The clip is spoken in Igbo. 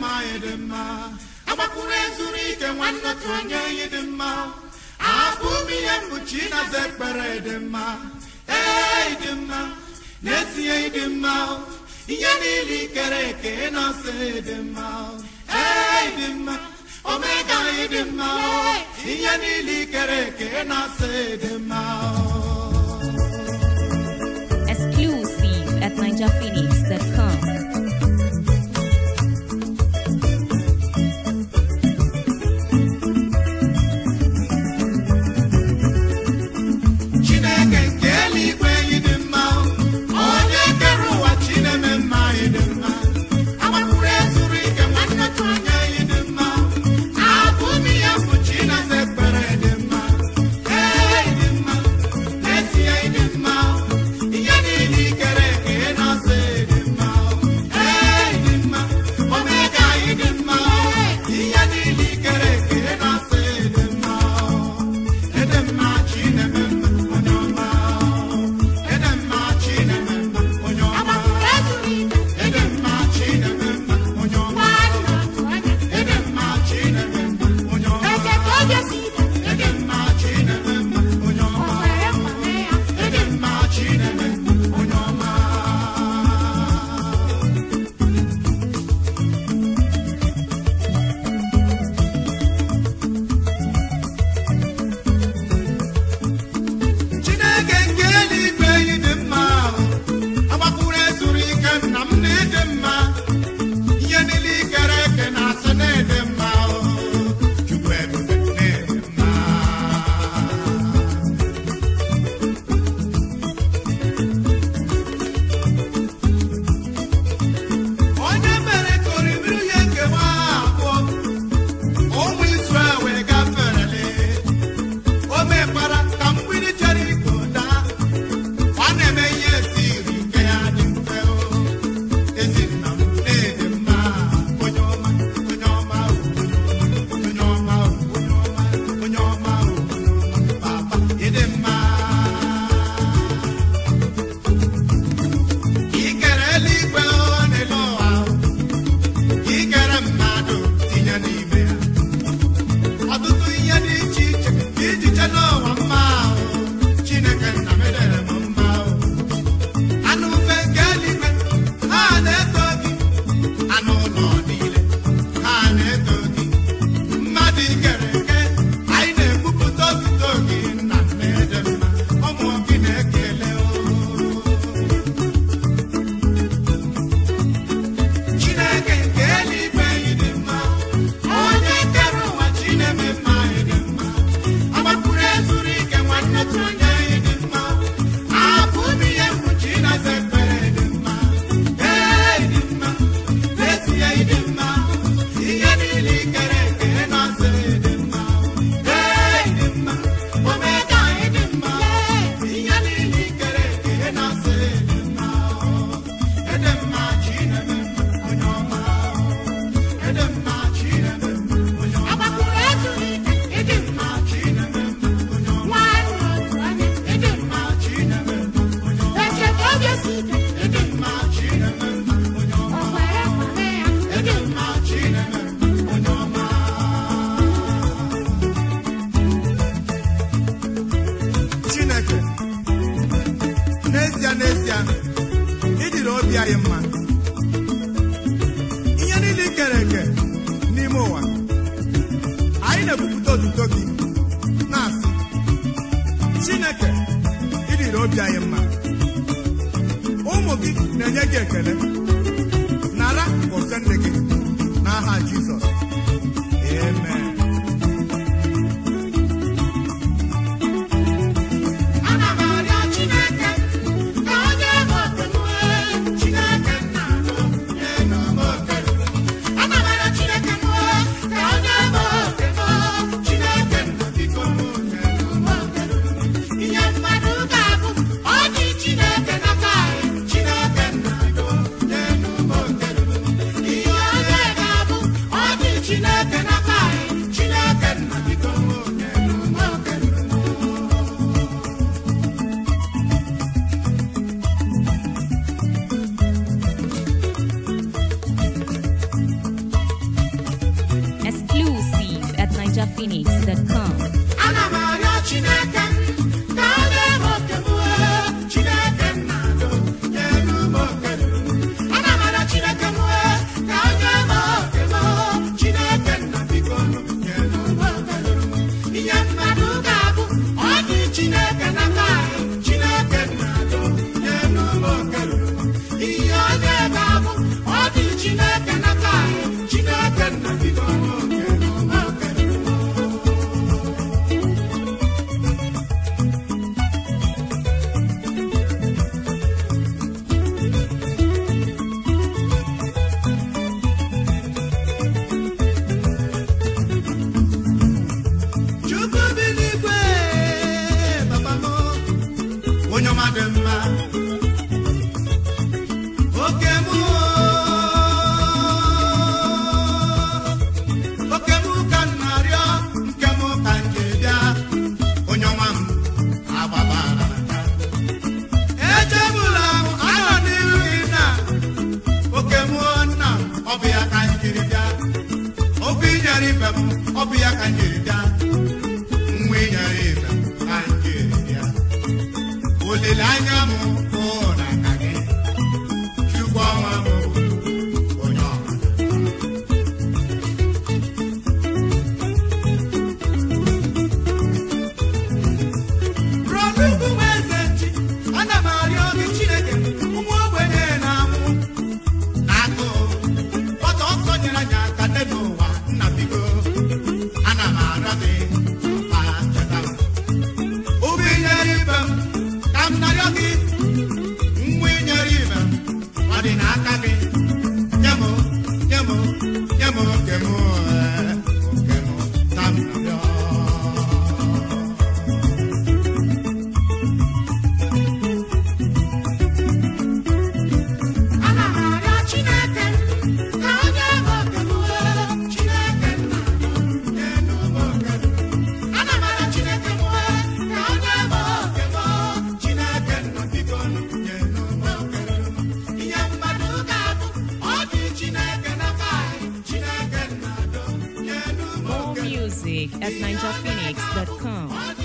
mma anyị dị mma agbakwuru ezuru ike nwanne otu onye anyị dị mma abụ m ihe mkpuchi na-aza ekpere dị mma ee dị mma n'ezie dị mma ihe niile ikere eke na-asa dị mma ee dị mma omega anyị dị mma ihe niile ikere eke na-asa dị mma Exclusive at NinjaPhoenix.com. chineke nke eluigwe anyị dị mma onye kere ụwa chineme mma anyị dị mma agbakwuru ezuru ike nwanne otu onye anyị dị mma abụ m ihe mkpuchi na-aza ekpere dị mma ee dị mma n'ezie dị mma ihe niile ikere eke na-asa dị mma ee dị mma omega anyị dị mma ihe niile ikere eke na-asa dị mma Edemma Chineme mma onye ọma Edemma Chineme mma onye ọma Edemma Chineme mma onye ọma Edemma Chineme mma onye ọma Edemma Chineme mma onye ọma Edemma Chineme mma onye ọma chineke nke eluigwe anyị dị mma agbakwuru ezuru ike nna m na-ede mma ihe niile ikere eke na-asị na-ede mma chukwu ebube na-ede mma onye mere ka oriri ihe nkewa abụọ ụmụ Izrel wee gaferele o mekwara ka mgbidi Jeriko daa ọ na-eme ihe esiri nke ya dị mfe o ezi nna m na-ede mma onye ọma onye ọma o, onye ọma o, onye ọma onye ọma o, papa ịdị mma ikere eluigwe o n'elu ụwa o, ikere mmadụ tinye n'ime ya ọtụtụ ihe dị iche iche ka iji chee n'ụwa mma ahụ chineke nna m edere m mma ahụ anụ ufe nke eluigwe ha na-eto gị anụ ụlọ niile ha na-eto gị mmadụ ikere eke anyị na-ekwupụta otuto gị nna m na-ede mma ụmụ gị na-ekele o chineke nke eluigwe anyị dị mma onye kere ụwa chineme mma anyị dị mma agbakwuru ezuru ike nwanne otu onye anyị dị mma abụ m ihe mkpuchi na-aza ekpere dị mma ee dị mma n'ezie dị mma ihe niile ikere eke na-aza dị mma ee dị mma omega anyị dị mma ihe niile ikere eke na-aza dị mma edemma chineme mma onye ọma edemma chineme mma onye ọma edemma chineme mma onye ọma edemma chineme mma onye ọma edemma chineme mma onye ọma edemma chineme mma onye ọma chineke n'ezie n'ezie ịdịrị obi anyị mma ihe niile i kere eke n'ime ụwa anyị na-ekwupụta otuto gị na-asị chineke ịdịrị obi anyị mma ụmụ gị na-enye gị ekele nara gọzie nne gị n'aha jizọs amen ana m arịọ chineke ka ọ nye m okenwe chineke nna nye m okenwe ana m arịọ chineke nwe ka ọ nye m okenwe chineke nna biko m nye m okenwe ihe mmadụ ga-abụ ọ dị chineke n'aka anyị chineke nna do nye m okenwe ihe onye ga-abụ ọ dị NigerPhoenix.com. ana m arịọ chineke m ka ọ nye m oke m wee chineke nna do nyelu m oke ruru m ana m arịọ chineke m wee ka ọ nye m oke m chineke nna biko nụ nyelu m oke ruru m ihe mmadụ ga-abụ ọ dị chineke n'aka anyị chineke nna do nyelu m oke ruru m ihe onye ga-abụ ọ dị chineke n'aka anyị chineke nna biko nụ nyelu m oke ruru m Chukwu bi n'igwe papa m onye ọma dị mma oke m oke m ka m na-arịọ nke m ka m ji bịa onye ọma m agbabara aka echebula m anọ n'iru gị na oke m nna m ọ bụ ya ka m jiri bịa okwu inyere ibe m ọ bụ ya ka m jiri bịa nwa inyere ibe m ka m jiri bịa olileanya m bụ na aka gị chukwu ọma m onye ọma Rodukwu nwa eze nchi ana m arịọ gị Chineke ụmụ ogbenye na-anwụ agụụ ọtọ ọsọ nyere anyị aka n'elu ụwa nna biko ana m arịọ gị ma cheta m obi nyere ibe m ka m narịọ gị nwa inyere ibe m ọ dị n'aka gị nye m nye m nye m oke m ee, oke m ka m narịọ Ana m arịọ Chineke ka o nye m oke m wee Chineke nna nyenu m oke m. Ana m arịọ Chineke m wee ka o nye m oke m Chineke nna biko nyenu m oke m. Ihe mmadụ ga-abụ ọ dị Chineke n'aka anyị Chineke nna do nyenu m More oke m. music at NigerPhoenix.com. Ọ dị